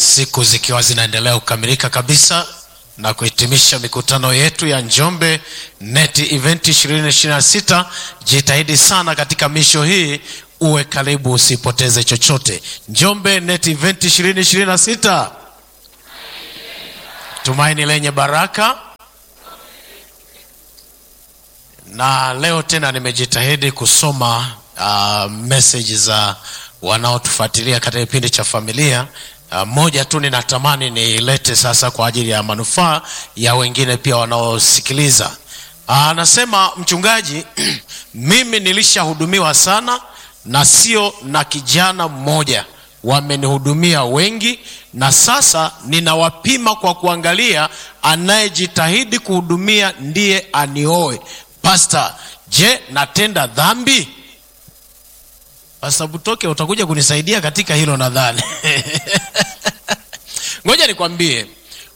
siku zikiwa zinaendelea kukamilika kabisa na kuhitimisha mikutano yetu ya njombe net event 2026 jitahidi sana katika misho hii uwe karibu usipoteze chochote njombe net event 2026 tumaini lenye baraka na leo tena nimejitahidi kusoma uh, meseji za wanaotufuatilia katika kipindi cha familia uh, moja tu ninatamani niilete sasa kwa ajili ya manufaa ya wengine pia wanaosikiliza anasema uh, mchungaji mimi nilishahudumiwa sana na sio na kijana mmoja wamenihudumia wengi na sasa ninawapima kwa kuangalia anayejitahidi kuhudumia ndiye anioe pasta je natenda dhambi pasta butoke utakuja kunisaidia katika hilo nadhani ngoja nikwambie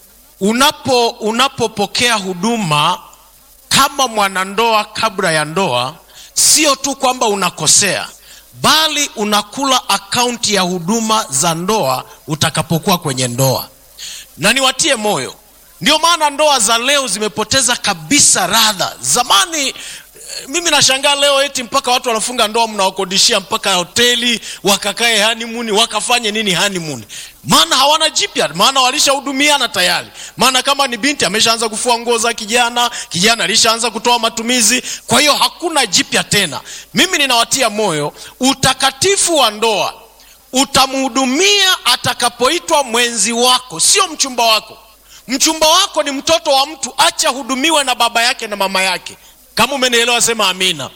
unapo unapopokea huduma kama mwanandoa kabla ya ndoa sio tu kwamba unakosea bali unakula akaunti ya huduma za ndoa utakapokuwa kwenye ndoa na niwatie moyo ndio maana ndoa za leo zimepoteza kabisa radha zamani mimi nashangaa leo eti mpaka watu wanafunga ndoa mnawakodishia mpaka hoteli wakakae hanimuni wakafanye nini hanimuni maana hawana jipya maana walishahudumiana tayari maana kama ni binti ameshaanza kufua nguo za kijana kijana alishaanza kutoa matumizi kwa hiyo hakuna jipya tena mimi ninawatia moyo utakatifu wa ndoa utamhudumia atakapoitwa mwenzi wako sio mchumba wako mchumba wako ni mtoto wa mtu acha hudumiwe na baba yake na mama yake kama umenielewa sema amina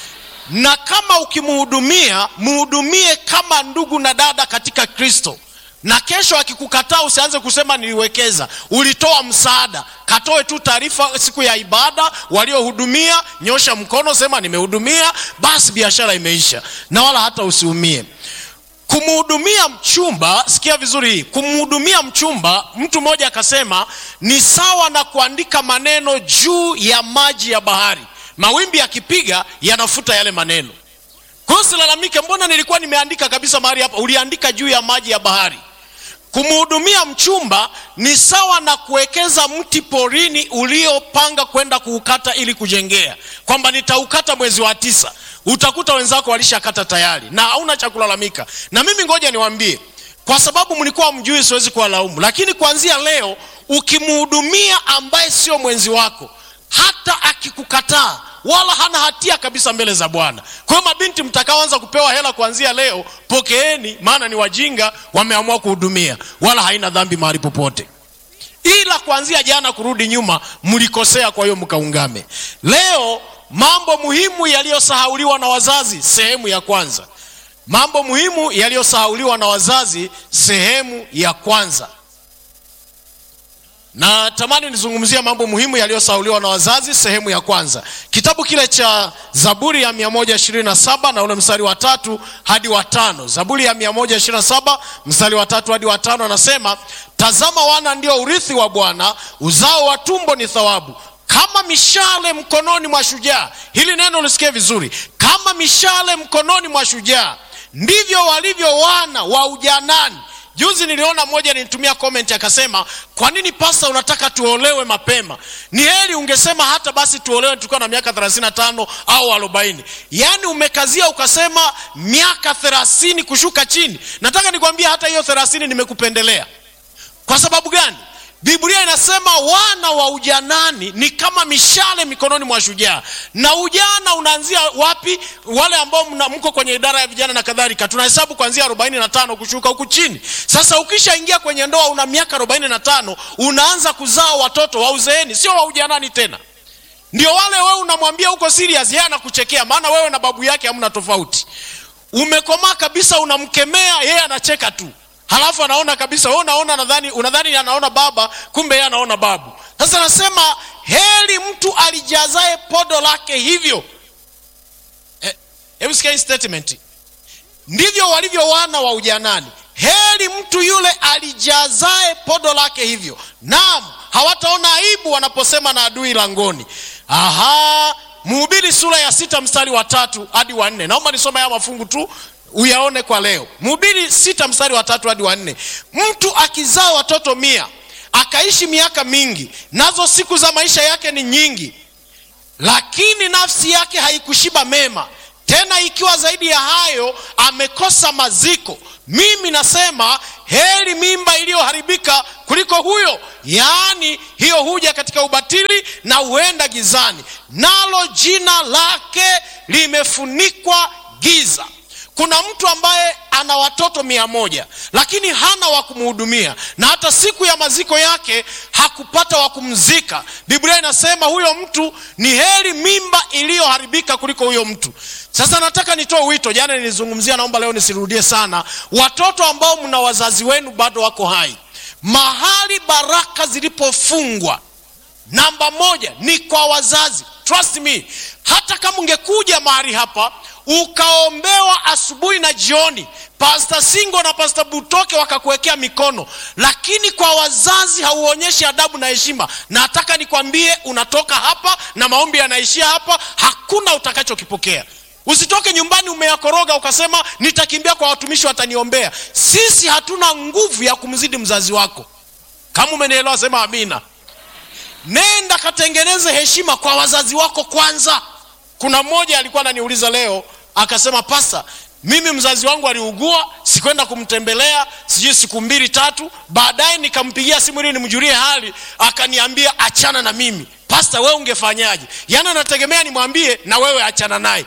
na kama ukimhudumia mhudumie kama ndugu na dada katika kristo na kesho akikukataa usianze kusema niliwekeza ulitoa msaada katoe tu taarifa siku ya ibada waliohudumia nyosha mkono sema nimehudumia basi biashara imeisha na wala hata usiumie kumhudumia mchumba sikia vizuri hii kumhudumia mchumba mtu mmoja akasema ni sawa na kuandika maneno juu ya maji ya bahari mawimbi yakipiga yanafuta yale maneno kwa hiyo silalamike mbona nilikuwa nimeandika kabisa mahali hapa uliandika juu ya maji ya bahari kumhudumia mchumba ni sawa na kuwekeza mti porini uliopanga kwenda kuukata ili kujengea kwamba nitaukata mwezi wa tisa utakuta wenzako walishakata tayari na hauna cha kulalamika na mimi ngoja niwambie kwa sababu mlikuwa mjui siwezi kuwalaumu lakini kuanzia leo ukimhudumia ambaye sio mwenzi wako hata akikukataa wala hana hatia kabisa mbele za bwana kwa hiyo mabinti mtakaoanza kupewa hela kuanzia leo pokeeni maana ni wajinga wameamua kuhudumia wala haina dhambi mahali popote ila kuanzia jana kurudi nyuma mlikosea kwa hiyo mkaungame leo mambo muhimu yaliyosahauliwa na wazazi sehemu ya kwanza mambo muhimu yaliyosahauliwa na wazazi sehemu ya kwanza na tamani nizungumzia mambo muhimu yaliyosauliwa na wazazi sehemu ya kwanza kitabu kile cha zaburi ya 127 na ule mstari wa tatu hadi wa tano zaburi ya 127 mstari wa tatu hadi wa tano anasema tazama wana ndio urithi wa bwana uzao wa tumbo ni thawabu kama mishale mkononi mwa shujaa hili neno lisikie vizuri kama mishale mkononi mwa shujaa ndivyo walivyo wana wa ujanani juzi niliona mmoja nilitumia comment akasema kwa nini pasta unataka tuolewe mapema ni heri ungesema hata basi tuolewe tukiwa na miaka 35 au 40 yaani umekazia ukasema miaka 30 kushuka chini nataka nikwambia hata hiyo 30 nimekupendelea kwa sababu gani biblia inasema wana wa ujanani ni kama mishale mikononi mwa shujaa na ujana unaanzia wapi wale ambao mna, mko kwenye idara ya vijana na kadhalika tunahesabu kuanzia 45 kushuka huku chini sasa ukishaingia kwenye ndoa una miaka 45 unaanza kuzaa watoto wa uzeeni sio wa ujanani tena ndio wale wewe unamwambia huko serious yeye anakuchekea maana wewe na babu yake hamna tofauti umekomaa kabisa unamkemea yeye anacheka tu halafu anaona kabisa wewe unaona nadhani unadhani anaona baba kumbe yeye anaona babu sasa nasema heri mtu alijazae podo lake hivyo hebu eh, sikia hii statement ndivyo walivyo wana wa ujanani heri mtu yule alijazae podo lake hivyo naam hawataona aibu wanaposema na adui langoni aha mhubiri sura ya sita mstari wa tatu hadi wa nne naomba nisome haya mafungu tu uyaone kwa leo mhubiri sita mstari wa tatu hadi wa nne mtu akizaa watoto mia akaishi miaka mingi nazo siku za maisha yake ni nyingi lakini nafsi yake haikushiba mema tena ikiwa zaidi ya hayo amekosa maziko mimi nasema heri mimba iliyoharibika kuliko huyo yaani hiyo huja katika ubatili na huenda gizani nalo jina lake limefunikwa giza kuna mtu ambaye ana watoto mia moja lakini hana wa kumhudumia na hata siku ya maziko yake hakupata wa kumzika biblia inasema huyo mtu ni heri mimba iliyoharibika kuliko huyo mtu sasa nataka nitoe wito jana nilizungumzia naomba leo nisirudie sana watoto ambao mna wazazi wenu bado wako hai mahali baraka zilipofungwa namba moja ni kwa wazazi trust me hata kama ungekuja mahali hapa ukaombewa asubuhi na jioni pasta singo na pasta butoke wakakuwekea mikono lakini kwa wazazi hauonyeshi adabu na heshima nataka nikwambie unatoka hapa na maombi yanaishia hapa hakuna utakachokipokea usitoke nyumbani umeyakoroga ukasema nitakimbia kwa watumishi wataniombea sisi hatuna nguvu ya kumzidi mzazi wako kama umenielewa sema amina nenda katengeneze heshima kwa wazazi wako kwanza kuna mmoja alikuwa ananiuliza leo akasema pasa mimi mzazi wangu aliugua sikwenda kumtembelea sijui siku mbili tatu baadaye nikampigia simu ili nimjulie hali akaniambia achana na mimi pasta wewe ungefanyaje yaani anategemea nimwambie na wewe achana naye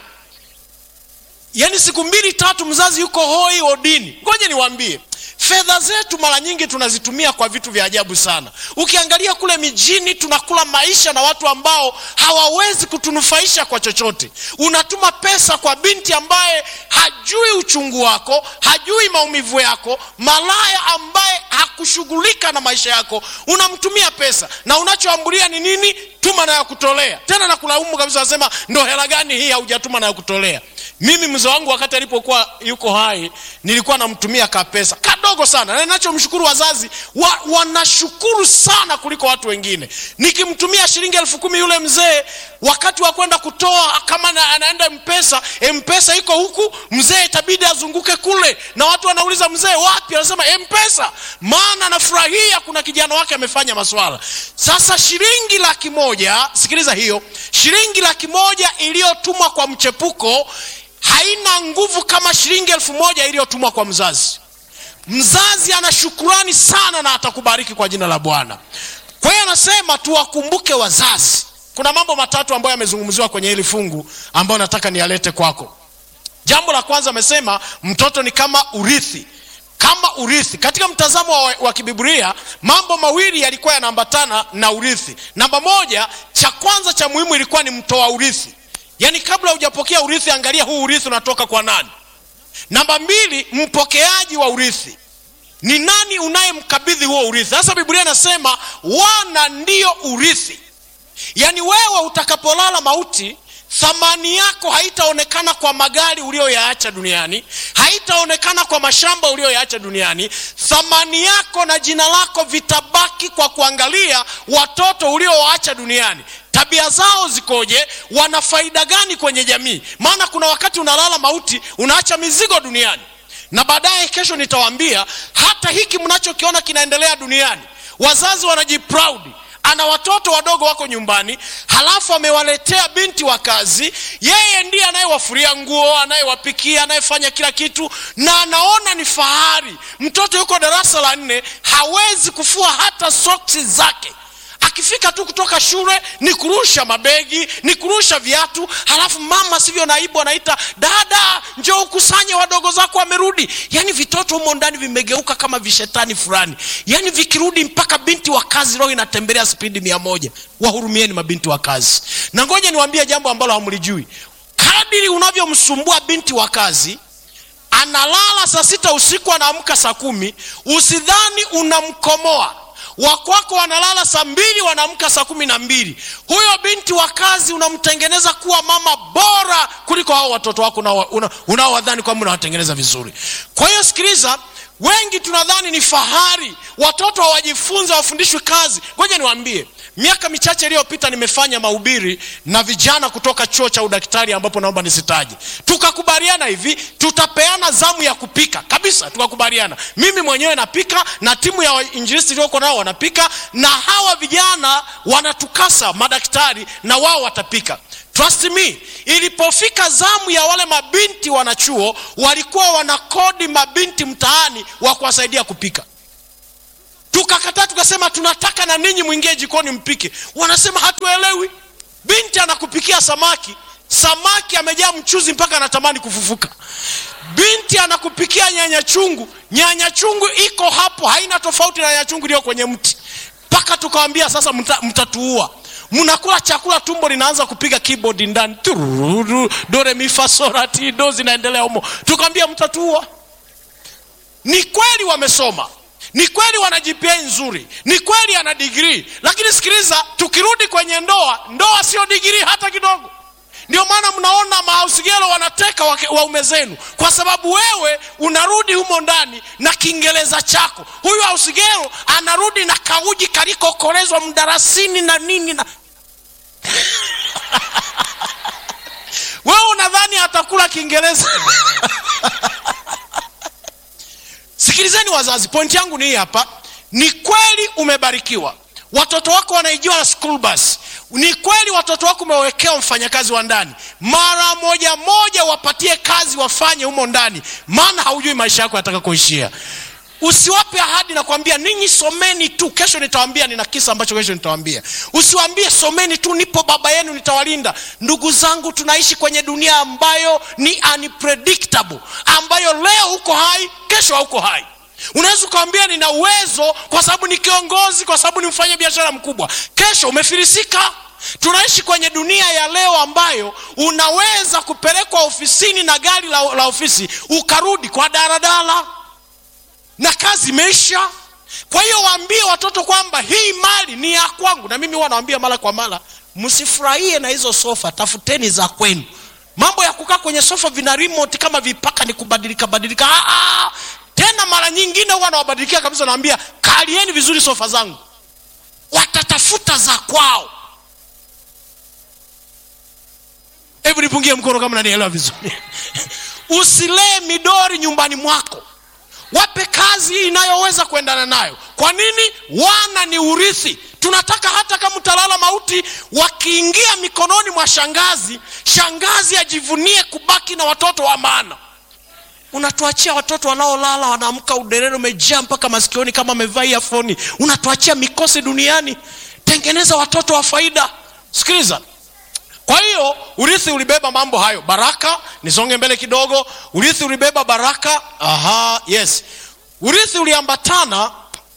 yaani siku mbili tatu mzazi yuko hoi odini ngoja niwaambie fedha zetu mara nyingi tunazitumia kwa vitu vya ajabu sana ukiangalia kule mijini tunakula maisha na watu ambao hawawezi kutunufaisha kwa chochote unatuma pesa kwa binti ambaye hajui uchungu wako hajui maumivu yako malaya ambaye hakushughulika na maisha yako unamtumia pesa na unachoambulia ni nini tuma na ya kutolea tena na kulaumu kabisa nasema ndo hela gani hii haujatuma na ya kutolea mimi mzee wangu wakati alipokuwa yuko hai nilikuwa namtumia ka pesa kadogo sana na ninachomshukuru wazazi wa, wanashukuru sana kuliko watu wengine nikimtumia shilingi elfu kumi yule mzee wakati wa kwenda kutoa kama na, anaenda mpesa mpesa iko huku mzee itabidi azunguke kule na watu wanauliza mzee wapi anasema mpesa maana anafurahia kuna kijana wake amefanya maswala sasa shilingi laki moja sikiliza hiyo shilingi laki moja iliyotumwa kwa mchepuko haina nguvu kama shilingi elfu moja iliyotumwa kwa mzazi mzazi ana shukurani sana na atakubariki kwa jina la bwana kwa hiyo anasema tuwakumbuke wazazi kuna mambo matatu ambayo yamezungumziwa kwenye hili fungu ambayo nataka niyalete kwako jambo la kwanza amesema mtoto ni kama urithi kama urithi katika mtazamo wa, wa kibiburia mambo mawili yalikuwa yanaambatana na urithi namba moja cha kwanza cha muhimu ilikuwa ni mtoa urithi yaani kabla hujapokea urithi angalia huu urithi unatoka kwa nani namba mbili mpokeaji wa urithi ni nani unayemkabidhi huo urithi sasa biblia inasema wana ndio urithi yaani wewe utakapolala mauti thamani yako haitaonekana kwa magari uliyoyaacha duniani haitaonekana kwa mashamba uliyoyaacha duniani thamani yako na jina lako vitabaki kwa kuangalia watoto uliowaacha duniani tabia zao zikoje wana faida gani kwenye jamii maana kuna wakati unalala mauti unaacha mizigo duniani na baadaye kesho nitawaambia hata hiki mnachokiona kinaendelea duniani wazazi wanajiproudi ana watoto wadogo wako nyumbani halafu amewaletea binti wa kazi yeye ndiye anayewafuria nguo anayewapikia anayefanya kila kitu na anaona ni fahari mtoto yuko darasa la nne hawezi kufua hata soksi zake akifika tu kutoka shule ni kurusha mabegi ni kurusha viatu halafu mama sivyo naibu anaita dada njoo ukusanye wadogo zako wamerudi yaani vitoto humo ndani vimegeuka kama vishetani fulani yaani vikirudi mpaka binti wa kazi roho inatembelea spidi mia moja wahurumieni mabinti wa kazi na ngoja niwaambie jambo ambalo hamlijui kadiri unavyomsumbua binti wa kazi analala saa sita usiku anaamka saa kumi usidhani unamkomoa wakwako wanalala saa mbili wanaamka saa kumi na mbili huyo binti wa kazi unamtengeneza kuwa mama bora kuliko hao watoto wako unaowadhani kwamba unawatengeneza vizuri kwa hiyo sikiliza wengi tunadhani ni fahari watoto hawajifunza wafundishwi kazi ngoja niwaambie miaka michache iliyopita nimefanya mahubiri na vijana kutoka chuo cha udaktari ambapo naomba nisitaji tukakubaliana hivi tutapeana zamu ya kupika kabisa tukakubaliana mimi mwenyewe napika na timu ya injilisti iliyoko nao wanapika na hawa vijana wanatukasa madaktari na wao watapika trust me ilipofika zamu ya wale mabinti wanachuo walikuwa wanakodi mabinti mtaani wa kuwasaidia kupika tukakataa tukasema tunataka na ninyi mwingie jikoni mpike wanasema hatuelewi binti anakupikia samaki samaki amejaa mchuzi mpaka anatamani kufufuka binti anakupikia nyanya chungu nyanya chungu iko hapo haina tofauti na nyanya chungu iliyo kwenye mti mpaka tukawambia sasa mta, mtatuua mnakula chakula tumbo linaanza kupiga keyboard ndani tururu dore mifasorati do zinaendelea humo tukawambia mtatuua ni kweli wamesoma ni kweli wana gpa nzuri ni kweli ana digrii lakini sikiliza tukirudi kwenye ndoa ndoa sio digrii hata kidogo ndio maana mnaona maausigelo wanateka waume zenu kwa sababu wewe unarudi humo ndani na kiingereza chako huyu ausigelo anarudi na kauji kalikokolezwa mdarasini na nini na wewe unadhani atakula kiingereza sikilizeni wazazi pointi yangu ni hii hapa ni kweli umebarikiwa watoto wako wanaijua na school bus ni kweli watoto wako umewekewa mfanyakazi wa ndani mara moja moja wapatie kazi wafanye humo ndani maana haujui maisha yako yataka kuishia usiwape ahadi na kuambia ninyi someni tu kesho nitawambia nina kisa ambacho kesho nitawambia usiwambie someni tu nipo baba yenu nitawalinda ndugu zangu tunaishi kwenye dunia ambayo ni unpredictable ambayo leo uko hai kesho hauko hai unaweza ukawambia nina uwezo kwa sababu ni kiongozi kwa sababu ni mfanya biashara mkubwa kesho umefirisika tunaishi kwenye dunia ya leo ambayo unaweza kupelekwa ofisini na gari la, la ofisi ukarudi kwa daladala na kazi imeisha kwa hiyo waambie watoto kwamba hii mali ni ya kwangu na mimi huwa nawambia mara kwa mara msifurahie na hizo sofa tafuteni za kwenu mambo ya kukaa kwenye sofa vina remote kama vipaka ni kubadilika badilika Aa, tena mara nyingine huwa nawabadilikia kabisa nawambia kalieni vizuri sofa zangu watatafuta za kwao hebu nipungie mkono kama nanielewa vizuri usilee midori nyumbani mwako wape kazi inayoweza kuendana nayo kwa nini wana ni urithi tunataka hata kama utalala mauti wakiingia mikononi mwa shangazi shangazi ajivunie kubaki na watoto wa maana unatuachia watoto wanaolala wanaamka uderero umejaa mpaka masikioni kama amevaa iafoni unatuachia mikosi duniani tengeneza watoto wa faida sikiliza kwa hiyo urithi ulibeba mambo hayo baraka nisonge mbele kidogo urithi ulibeba baraka aha yes urithi uliambatana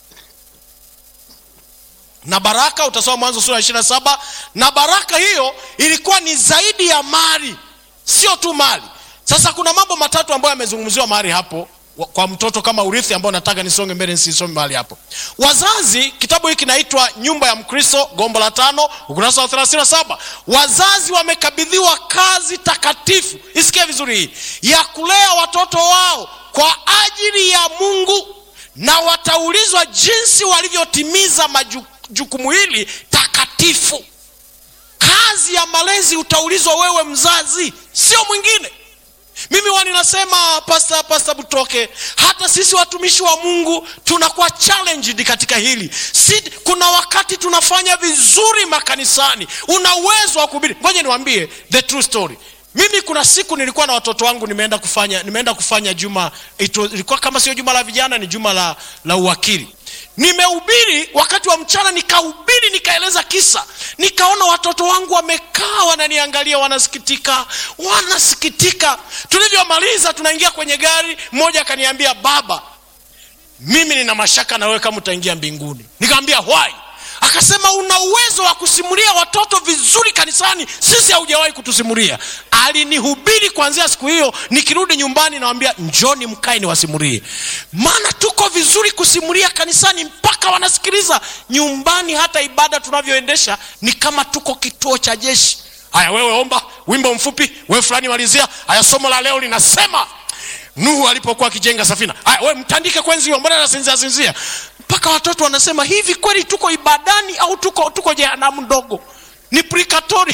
na baraka utasoma mwanzo sura ya ishirina saba na baraka hiyo ilikuwa ni zaidi ya mali sio tu mali sasa kuna mambo matatu ambayo yamezungumziwa mahali hapo kwa mtoto kama urithi ambao nataka nisonge mbele nisisome mahali hapo wazazi kitabu hiki kinaitwa nyumba ya mkristo gombo la tano ukurasa wa 37 wazazi wamekabidhiwa kazi takatifu isikie vizuri hii ya kulea watoto wao kwa ajili ya mungu na wataulizwa jinsi walivyotimiza majukumu hili takatifu kazi ya malezi utaulizwa wewe mzazi sio mwingine mimi wani nasema pasta pasta butoke hata sisi watumishi wa mungu tunakuwa challenged katika hili si, kuna wakati tunafanya vizuri makanisani una uwezo wa kuhubiri ngoja niwambie the true story mimi kuna siku nilikuwa na watoto wangu nimeenda kufanya nimeenda kufanya juma ilikuwa kama sio juma la vijana ni juma la, la uwakili nimehubiri wakati wa mchana nikahubiri nikaeleza kisa nikaona watoto wangu wamekaa wananiangalia wanasikitika wanasikitika tulivyomaliza tunaingia kwenye gari mmoja akaniambia baba mimi nina mashaka na wewe kama utaingia mbinguni nikamwambia why akasema una uwezo wa kusimulia watoto vizuri kanisani sisi haujawahi kutusimulia alinihubiri kuanzia siku hiyo nikirudi nyumbani nawambia njoni mkae niwasimulie maana tuko vizuri kusimulia kanisani mpaka wanasikiliza nyumbani hata ibada tunavyoendesha ni kama tuko kituo cha jeshi haya wewe omba wimbo mfupi wewe fulani malizia haya somo la leo linasema nuhu alipokuwa akijenga safina haya we mtandike kwenzi hiyo mbona nasinzia sinzia mpaka watoto wanasema hivi kweli tuko ibadani au tuko tuko jehanamu ndogo ni prikatori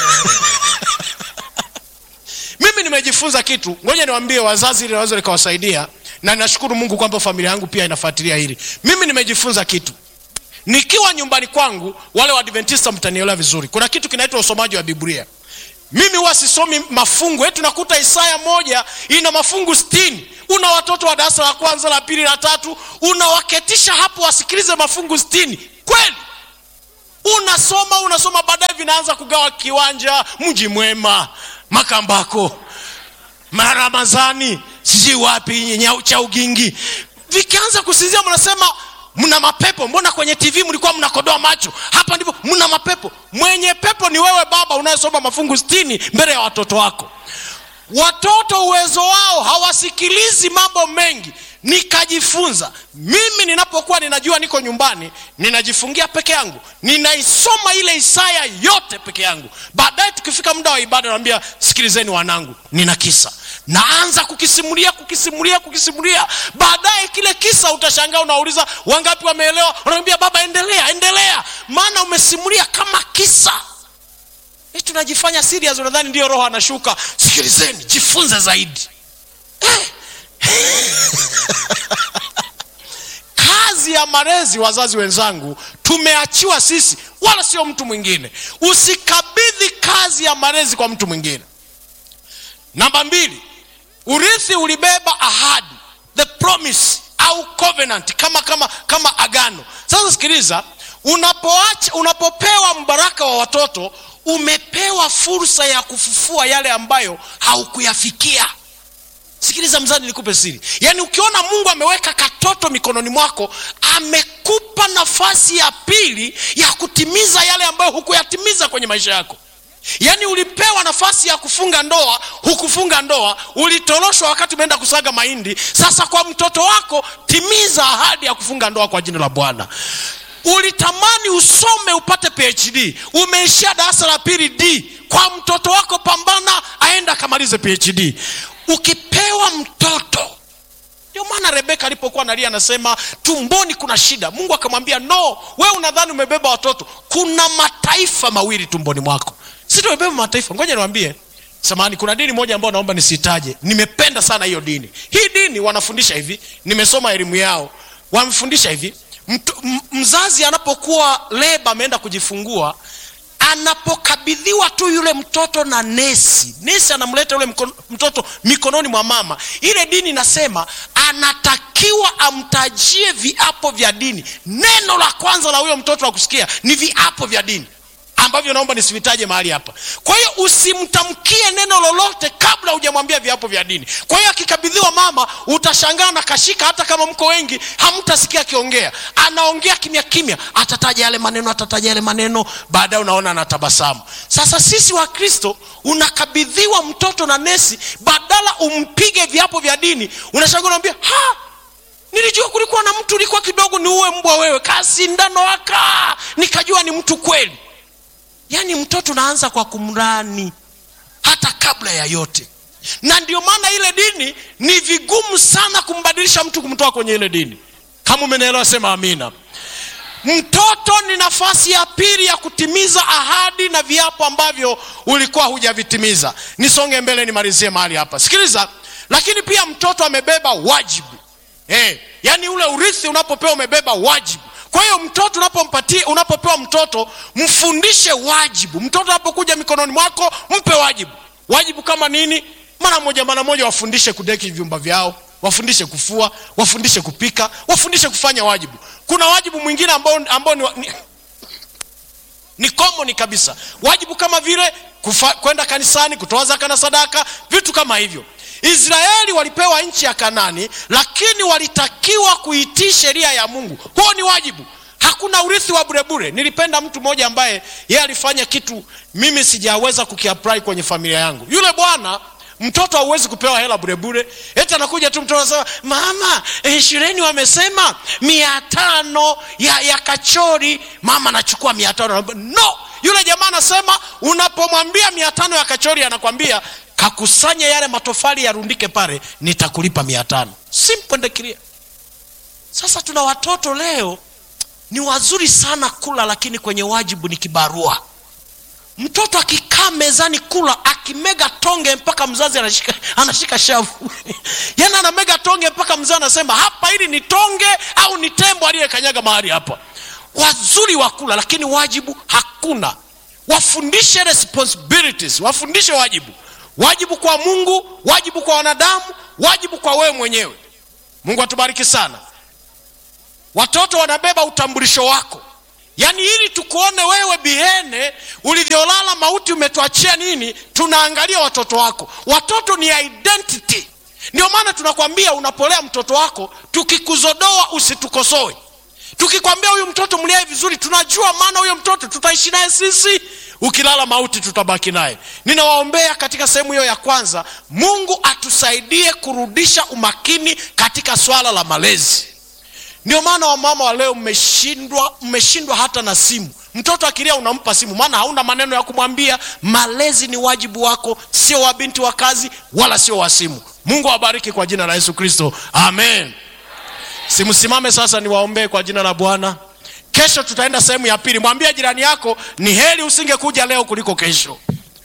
mimi nimejifunza kitu ngoja niwaambie wazazi ili naweza likawasaidia na nashukuru mungu kwamba familia yangu pia inafuatilia hili mimi nimejifunza kitu nikiwa nyumbani kwangu wale waadventista mtanielewa vizuri kuna kitu kinaitwa usomaji wa biblia mimi huwa sisomi mafungu eti nakuta isaya moja ina mafungu stini una watoto wa darasa la kwanza la pili la tatu unawaketisha hapo wasikilize mafungu stini kweli unasoma unasoma baadaye vinaanza kugawa kiwanja mji mwema makambako maramazani sijui wapi nyau cha ugingi vikianza kusinzia mnasema mna mapepo mbona kwenye tv mlikuwa mnakodoa macho hapa ndipo mna mapepo mwenye pepo ni wewe baba unayesoma mafungu stini mbele ya watoto wako watoto uwezo wao hawasikilizi mambo mengi nikajifunza mimi ninapokuwa ninajua niko nyumbani ninajifungia peke yangu ninaisoma ile isaya yote peke yangu baadaye tukifika muda wa ibada naambia sikilizeni wanangu nina kisa naanza kukisimulia kukisimulia kukisimulia baadaye kile kisa utashangaa unauliza wangapi wameelewa unaambia baba endelea endelea maana umesimulia kama kisa e, tunajifanya serious unadhani ndio roho anashuka sikilizeni jifunze zaidi eh. kazi ya malezi wazazi wenzangu tumeachiwa sisi wala sio mtu mwingine usikabidhi kazi ya malezi kwa mtu mwingine namba mbili urithi ulibeba ahadi the promise au covenant kama kama kama agano sasa sikiliza unapoacha unapopewa mbaraka wa watoto umepewa fursa ya kufufua yale ambayo haukuyafikia sikiliza mzani nikupe siri yaani ukiona mungu ameweka katoto mikononi mwako amekupa nafasi ya pili ya kutimiza yale ambayo hukuyatimiza kwenye maisha yako yaani ulipewa nafasi ya kufunga ndoa hukufunga ndoa ulitoroshwa wakati umeenda kusaga mahindi sasa kwa mtoto wako timiza ahadi ya kufunga ndoa kwa jina la bwana ulitamani usome upate phd umeishia darasa la pili d kwa mtoto wako pambana aenda akamalize phd ukipewa mtoto ndio maana rebeka alipokuwa nalia anasema tumboni kuna shida mungu akamwambia no we unadhani umebeba watoto kuna mataifa mawili tumboni mwako si tumebeba mataifa ngoja niwambie samani kuna dini moja ambayo naomba nisitaje nimependa sana hiyo dini hii dini wanafundisha hivi nimesoma elimu yao wamefundisha hivi Mtu, m- mzazi anapokuwa leba ameenda kujifungua anapokabidhiwa tu yule mtoto na nesi nesi anamleta yule mkono, mtoto mikononi mwa mama ile dini inasema anatakiwa amtajie viapo vya dini neno la kwanza la huyo mtoto wa kusikia ni viapo vya dini ambavyo naomba nisivitaje mahali hapa kwa hiyo usimtamkie neno lolote kabla hujamwambia viapo vya dini kwa hiyo akikabidhiwa mama utashangaa na kashika hata kama mko wengi hamtasikia akiongea anaongea kimya kimya atataja yale maneno atataja yale maneno baadaye unaona anatabasamu sasa sisi wa kristo unakabidhiwa mtoto na nesi badala umpige viapo vya dini unashangaa unaambia ha nilijua kulikuwa na mtu ulikuwa kidogo ni uwe mbwa wewe kasindano aka nikajua ni mtu kweli yaani mtoto unaanza kwa kumrani hata kabla ya yote na ndio maana ile dini ni vigumu sana kumbadilisha mtu kumtoa kwenye ile dini kama umenielewa sema amina mtoto ni nafasi ya pili ya kutimiza ahadi na viapo ambavyo ulikuwa hujavitimiza nisonge mbele nimalizie mahali hapa sikiliza lakini pia mtoto amebeba wajibu hey, yaani ule urithi unapopewa umebeba wajibu kwa hiyo mtoto unapompatia unapopewa mtoto mfundishe wajibu mtoto anapokuja mikononi mwako mpe wajibu wajibu kama nini mara moja mara moja wafundishe kudeki vyumba vyao wafundishe kufua wafundishe kupika wafundishe kufanya wajibu kuna wajibu mwingine ambao, ambao ni, ni, ni common kabisa wajibu kama vile kufa, kwenda kanisani kutoa zaka na sadaka vitu kama hivyo israeli walipewa nchi ya kanani lakini walitakiwa kuitii sheria ya mungu huo ni wajibu hakuna urithi wa burebure nilipenda mtu mmoja ambaye yeye alifanya kitu mimi sijaweza kukiapply kwenye familia yangu yule bwana mtoto hauwezi kupewa hela burebure eti anakuja tu mtoto anasema mama eh, shuleni wamesema mia tano ya, ya kachori mama anachukua mia tano no yule jamaa anasema unapomwambia mia tano ya kachori anakwambia kakusanye yale matofali yarundike pale nitakulipa mia tano simple and clear sasa tuna watoto leo ni wazuri sana kula lakini kwenye wajibu ni kibarua mtoto akikaa mezani kula akimega tonge mpaka mzazi anashika, anashika shavu yani anamega tonge mpaka mzazi anasema hapa hili ni tonge au ni tembo aliyekanyaga mahali hapa wazuri wa kula lakini wajibu hakuna wafundishe responsibilities wafundishe wajibu wajibu kwa mungu wajibu kwa wanadamu wajibu kwa wewe mwenyewe mungu atubariki sana watoto wanabeba utambulisho wako yaani ili tukuone wewe bihene ulivyolala mauti umetuachia nini tunaangalia watoto wako watoto ni identity ndio maana tunakwambia unapolea mtoto wako tukikuzodoa usitukosoe tukikwambia huyu mtoto mliae vizuri tunajua maana huyo mtoto tutaishi naye sisi ukilala mauti tutabaki naye ninawaombea katika sehemu hiyo ya kwanza mungu atusaidie kurudisha umakini katika swala la malezi ndio maana wamama wa leo mmeshindwa mmeshindwa hata na simu mtoto akilia unampa simu maana hauna maneno ya kumwambia malezi ni wajibu wako sio wa binti wa kazi wala sio wa simu mungu awabariki kwa jina la yesu kristo amen simsimame sasa niwaombee kwa jina la bwana kesho tutaenda sehemu ya pili mwambie jirani yako ni heri usingekuja leo kuliko kesho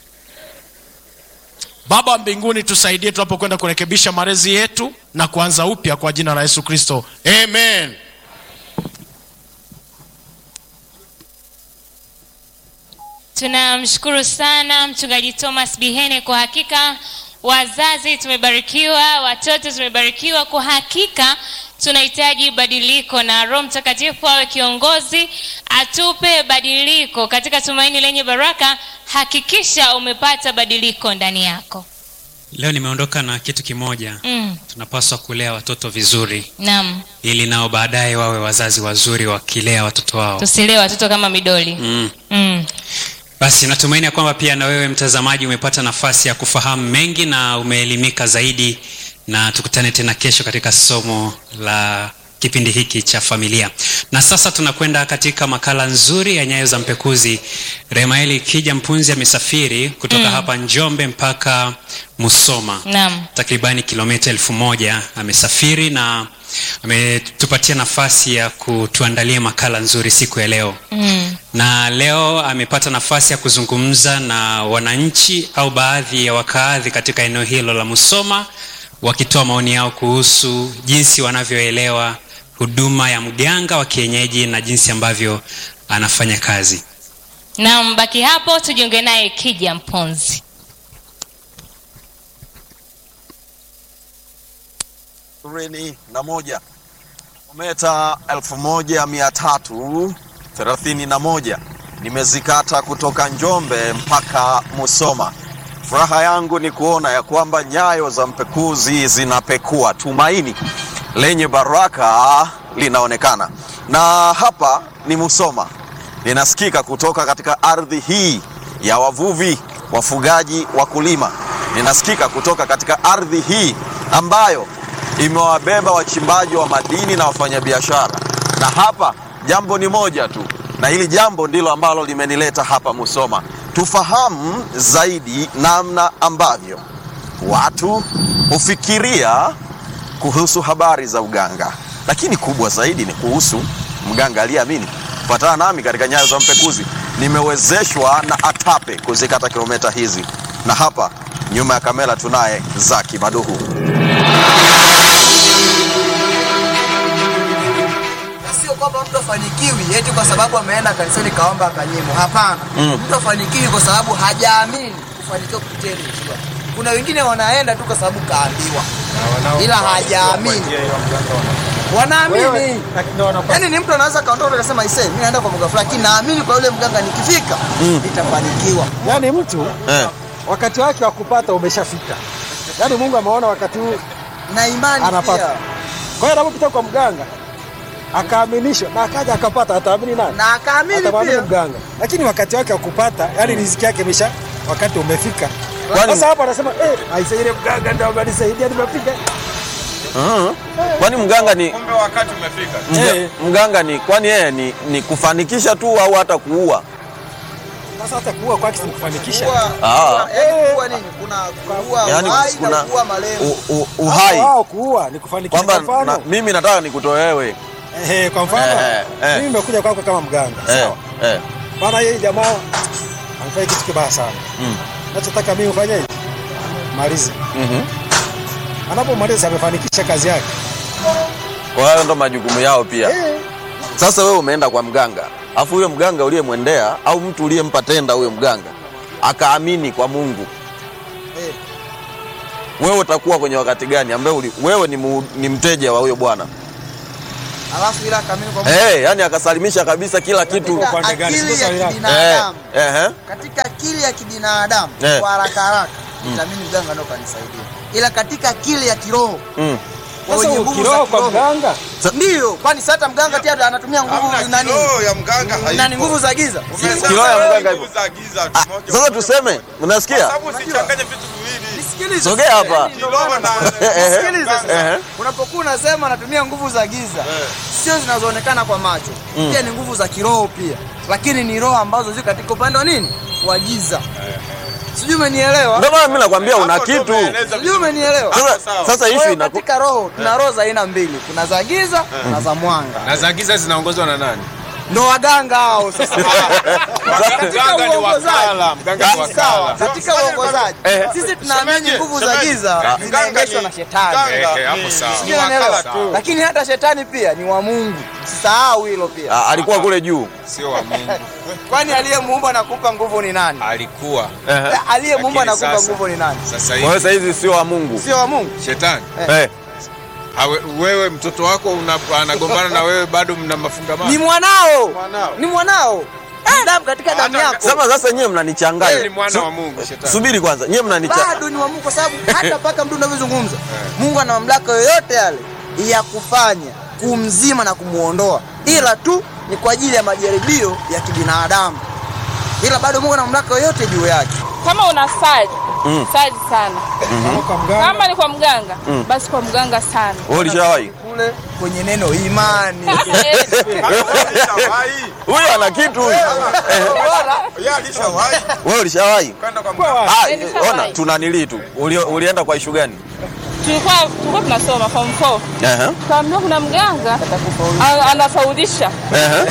baba wa mbinguni tusaidie tunapokwenda kurekebisha malezi yetu na kuanza upya kwa jina la yesu kristo amen tunamshukuru sana mchungaji thomas bihene kwa hakika wazazi tumebarikiwa watoto tumebarikiwa kwa hakika tunahitaji badiliko na roho mtakatifu awe kiongozi atupe badiliko katika tumaini lenye baraka hakikisha umepata badiliko ndani yako leo nimeondoka na kitu kimoja mm. tunapaswa kulea watoto vizuri naam ili nao baadaye wawe wazazi wazuri wakilea watoto wao tusilee watoto kama midoli mm. mm. basi natumaini ya kwamba pia na wewe mtazamaji umepata nafasi ya kufahamu mengi na umeelimika zaidi na tukutane tena kesho katika somo la kipindi hiki cha familia na sasa tunakwenda katika makala nzuri ya nyayo za mpekuzi remaeli kija mpunzi amesafiri kutoka mm. hapa njombe mpaka musoma naam takribani kilomita elfu moja amesafiri na ametupatia nafasi ya kutuandalia makala nzuri siku ya leo mm. na leo amepata nafasi ya kuzungumza na wananchi au baadhi ya wakaadhi katika eneo hilo la musoma wakitoa maoni yao kuhusu jinsi wanavyoelewa huduma ya mganga wa kienyeji na jinsi ambavyo anafanya kazi naam baki hapo tujiunge naye kija mponzi ishirini na moja kilomita elfu moja mia tatu thelathini na moja nimezikata kutoka Njombe mpaka Musoma. Furaha yangu ni kuona ya kwamba nyayo za mpekuzi zinapekua, tumaini lenye baraka linaonekana, na hapa ni Musoma, linasikika kutoka katika ardhi hii ya wavuvi, wafugaji, wakulima, linasikika kutoka katika ardhi hii ambayo imewabeba wachimbaji wa madini na wafanyabiashara. Na hapa jambo ni moja tu, na hili jambo ndilo ambalo limenileta hapa Musoma, tufahamu zaidi namna ambavyo watu hufikiria kuhusu habari za uganga, lakini kubwa zaidi ni kuhusu mganga aliyeamini. Fuatana nami katika nyayo za mpekuzi. Nimewezeshwa na ATAPE kuzikata kilomita hizi, na hapa nyuma ya kamera tunaye Zaki Maduhu. Na sio kwamba mtu afanikiwi eti kwa sababu ameenda kanisani kaomba akanyimwa. Hapana, Mm. mtu afanikiwi kwa sababu hajaamini kufanikiwa kupitia ile njia. Kuna wengine wanaenda tu kwa sababu kaambiwa, ila hajaamini. Wanaamini yaani, ni mtu anaweza kaondoka akasema ise, mimi naenda kwa mganga fulani, lakini naamini kwa yule mganga nikifika nitafanikiwa. Yaani mtu Eh. wakati wake wa kupata umeshafika, yaani Mungu ameona wakati huu Na imani anapata. pia, Kwa hiyo anapopita kwa mganga akaaminishwa na akaja akapata, ataamini nani? na akaamini Atamwamini pia. mganga, lakini wakati wake wa kupata, yaani riziki yake imesha, wakati umefika. Kwani- Sasa hapo anasema eh, aise, ile mganga ndio amenisaidia, nimepiga Mhm. Kwani mganga ni kumbe wakati umefika mga, Eh. mganga ni kwani yeye ni, ni kufanikisha tu au hata kuua? Sasa hata kuua kwake si kufanikisha. Ah. Yaani kuua nini? Kuna kuua Yaani uhai kuna na kuua malengo. u- u- uhai Wao kuua ni kufanikisha. kwamba Kwa mfano, na, mimi nataka nikutoe wewe eh, kwa mfano Eh, eh. mimi nimekuja kwako kama mganga. eh, Sawa. eh. Bana yeye jamaa amefanya kitu kibaya sana. Mm. Nachotaka mimi ufanye hivi. Malize. Mhm. Anapomaliza amefanikisha kazi yake. Kwa hiyo ndo majukumu yao pia. Eh. Sasa wewe umeenda kwa mganga, afu huyo mganga uliyemwendea au mtu uliyempa tenda huyo mganga akaamini kwa Mungu, Eh. wewe utakuwa kwenye wakati gani ambaye uli, wewe ni, mu, ni mteja wa huyo bwana Alafu ila kamili kwa eh, yani akasalimisha kabisa kila kitu Kwa upande gani? akili Sio swali ya lako. eh, kibinadamu. eh, Katika akili ya kibinadamu Eh. kwa haraka haraka nitamini mganga ndo kanisaidia. Ila katika akili ya kiroho mm. kwa Sasa wenye nguvu za ukiroho kwa kiroho mganga ndio, kwani sasa hata mganga pia anatumia nguvu nani? ya mganga Nani nguvu za giza? Kiroho ya mganga hivyo. za giza Ah, sasa tuseme, unasikia? sababu usichanganye vitu viwili Nisikilize. Sogea hapa. kiroho na Eh, eh, Sikiliza eh, sasa. eh. Unapokuwa unasema anatumia nguvu za giza, sio zinazoonekana kwa macho, pia ni nguvu za kiroho pia, lakini ni roho ambazo ziko katika upande wa nini, wa giza. Sijui umenielewa? Ndio maana mimi nakwambia una Hapo ndo kitu. umeeleza Sijui umenielewa? Sasa, sawa. sasa Kwa issue hiyo inaku katika roho tuna roho za aina mbili, kuna za giza na za mwanga, na za giza zinaongozwa na nani? ndo waganga hao sasa. Katika Mganga ni uongozaji wakala, mganga ni sawa, wakala. katika uongozaji Eh. sisi tunaamini Shemeji, nguvu za shemeji. giza Mganga zinaendeshwa ni- na shetani. mganga Eh, hapo ni- sawa. ni Sijui wakala unaelewa? tu. Lakini hata shetani pia ni wa Mungu, usisahau hilo pia. Ah, alikuwa kule juu. Sio wa Mungu, Kwani aliyemuumba na kukupa nguvu ni nani? alikuwa Eh. Aliyemuumba na Lakini kukupa sasa- nguvu ni nani? sasa Kwa hiyo hivi sasa hizi sio wa Mungu. Sio wa Mungu. shetani Eh. hawe, wewe mtoto wako una, anagombana na wewe bado mna mafungamano Ni mwanao. Mwanao. Ni mwanao. Ni damu katika damu Hata- yako. Sasa sasa nyewe wewe ni mnanichanganya. mwana wa Mungu shetani. Subiri kwanza, nyewe mnanichanganya. Bado ni wa Mungu kwa sababu hata mpaka mtu unavyozungumza, Mungu ana mamlaka yoyote yale ya kufanya kumzima na kumuondoa, ila tu ni kwa ajili ya majaribio ya kibinadamu, ila bado Mungu ana mamlaka yoyote juu yake. kama una sali Mm. sali sana kwa mganga. kama ni kwa mganga basi kwa mganga sana Wewe ulishawahi? Kule kwenye neno imani. Alishawahi. Huyu ana kitu huyu. Yeye alishawahi Wewe ulishawahi? kwenda kwa Kwa mganga. Ah, Nilishawahi. ona tunanili tu. Uli, ulienda kwa ishu gani? tulikuwa tulikuwa tunasoma form 4 Ehe. kaambiwa kuna mganga a- anafaulisha Ehe.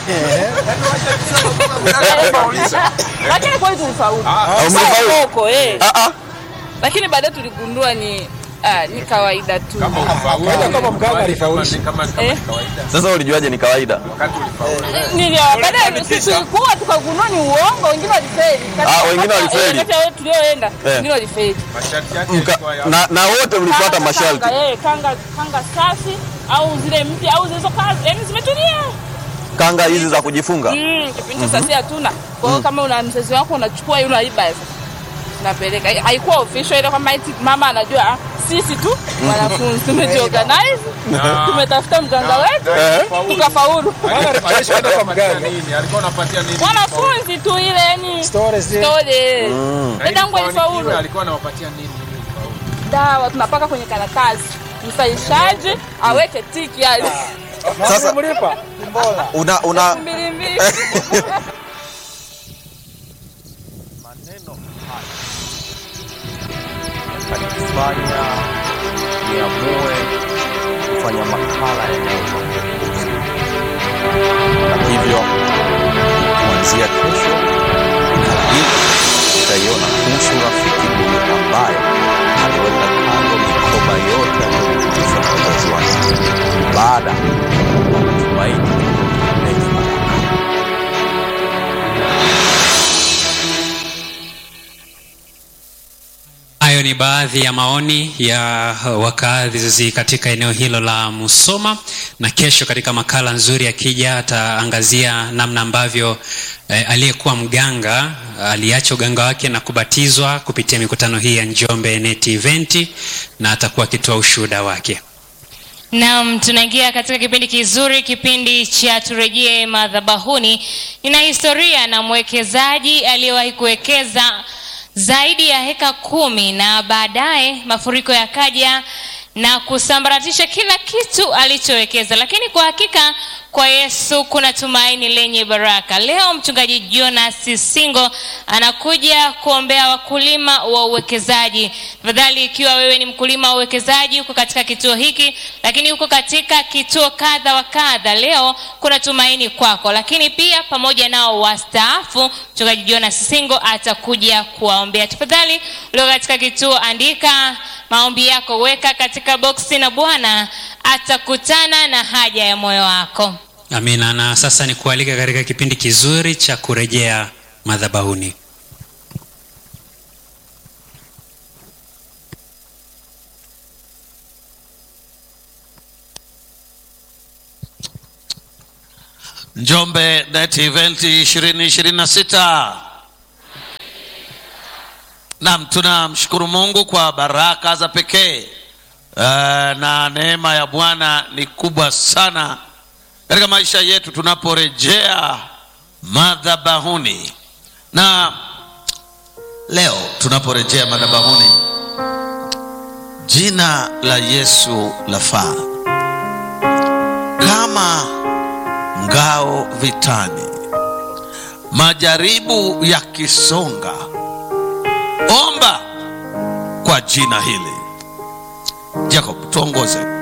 lakini kweli tulifaulu Ah, umefaulu? Soko, eh. Ah ah. lakini baadaye tuligundua ni ah, ni kawaida tu Kawaida kama mganga alifaulisha. Kama kama Eh. kawaida Sasa ulijuaje ni kawaida? wakati ulifaulu. Nilio baadaye sisi tulikuwa tukagundua ni uongo, wengine walifeli. Kati Ah, ya- wengine kati- walifeli. eh, Kati ya wale tulioenda, Eh. wengine walifeli. Masharti yake Mka, yalikuwa ya na, na wote mlifuata Kanga, masharti. kanga, eh, kanga kanga safi au zile mpya au zilizokaa yani zimetulia. Kanga hizi za kujifunga. Mm, kipindi cha sasa hatuna. Kwa hiyo kama una mzazi wako unachukua yule unaiba sasa. Unapeleka. Haikuwa official ile kwamba eti mama anajua ah, sisi tu wanafunzi tumejiorganize. Tumetafuta mganga wetu tukafaulu. Alishaenda kwa mganga. nini? Alikuwa anapatia nini? Wanafunzi tu ile yani Stories zile. story. Mm. Dadangu alifaulu. Alikuwa anawapatia nini? ili ufaulu? dawa tunapaka kwenye karatasi, msaishaji aweke tiki yani Sasa mlipa. una una mbili mbili. maneno haya yakanifanya niamue kufanya makala yanayohusu na hivyo kuanzia kesho makala hii utaiona kuhusu rafiki huyu ambaye aliweka kando mikoba yote aliyofundishwa na wazazi wake baada ya matumaini lenye baraka Hayo ni baadhi ya maoni ya wakazi katika eneo hilo la Musoma, na kesho katika makala nzuri akija ataangazia namna ambavyo eh, aliyekuwa mganga aliacha uganga wake na kubatizwa kupitia mikutano hii ya Njombe Net Event, na atakuwa akitoa ushuhuda wake. Naam, tunaingia katika kipindi kizuri, kipindi cha turejee madhabahuni. Nina historia na mwekezaji aliyewahi kuwekeza zaidi ya heka kumi na baadaye mafuriko yakaja na kusambaratisha kila kitu alichowekeza lakini kwa hakika kwa yesu kuna tumaini lenye baraka leo mchungaji jonas singo anakuja kuombea wakulima wa uwekezaji tafadhali ikiwa wewe ni mkulima wa uwekezaji uko katika kituo hiki lakini uko katika kituo kadha wa kadha leo kuna tumaini kwako lakini pia pamoja nao wastaafu mchungaji jonas singo atakuja kuwaombea tafadhali ulio katika kituo andika maombi yako weka katika boksi na bwana atakutana na haja ya moyo wako amina na sasa ni kualika katika kipindi kizuri cha kurejea madhabahuni njombe net event 2026 nam tunamshukuru mungu kwa baraka za pekee uh, na neema ya bwana ni kubwa sana katika maisha yetu tunaporejea madhabahuni na leo tunaporejea madhabahuni jina la yesu lafaa kama ngao vitani majaribu yakisonga omba kwa jina hili jacob tuongoze